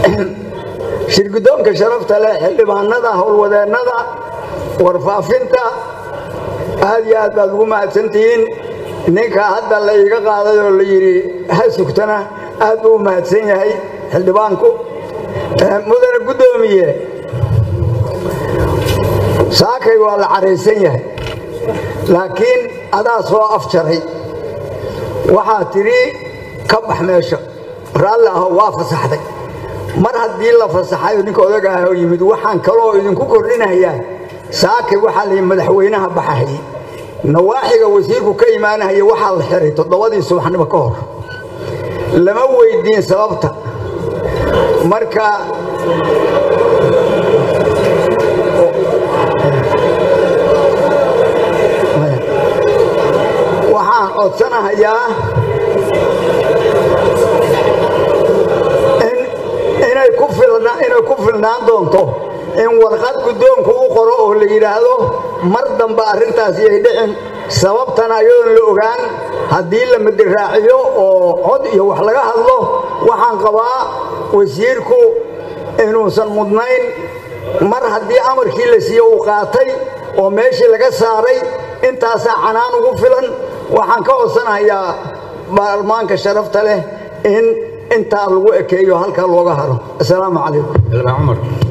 shirgudoonka sharafta leh xildhibaanada howlwadeennada warfaafinta aad iyo aad baad ugu mahadsantihiin ninka hadda la iiga qaaday oo la yidhi ha sugtana aad buu u mahadsan yahay xildhibaanku mudane guddoomiye saakay waa la caraysan yahay laakiin adaa soo afjaray waxaa tidhi ka bax meesha raalli aho waa fasaxday mar haddii la fasaxayo ninka odaga ah oo yimid waxaan kaloo idinku kordhinayaa saakay waxaa la yidhi madaxweynaha baxahayey nawaaxiga wasiirku ka imaanahaya waxaa la xiray toddobadii subaxnimo ka hor lama weydiin sababta marka waxaan codsanahayaa inay ku filnaan doonto in warqad guddoonku u qoro oo la yidhaahdo mar dambe arrintaasi ay dhicin sababtana ayadoon la ogaan haddii la madiraaciyo oo cod iyo wax laga hadlo waxaan qabaa wasiirku inuusan mudnayn mar haddii amarkii la siiye uu qaatay oo meeshii laga saaray intaasaa canaan ugu filan waxaan ka codsanahayaa baarlamaanka sharafta leh in intaa lagu ekeeyo halkaa looga haro assalaamu calaykum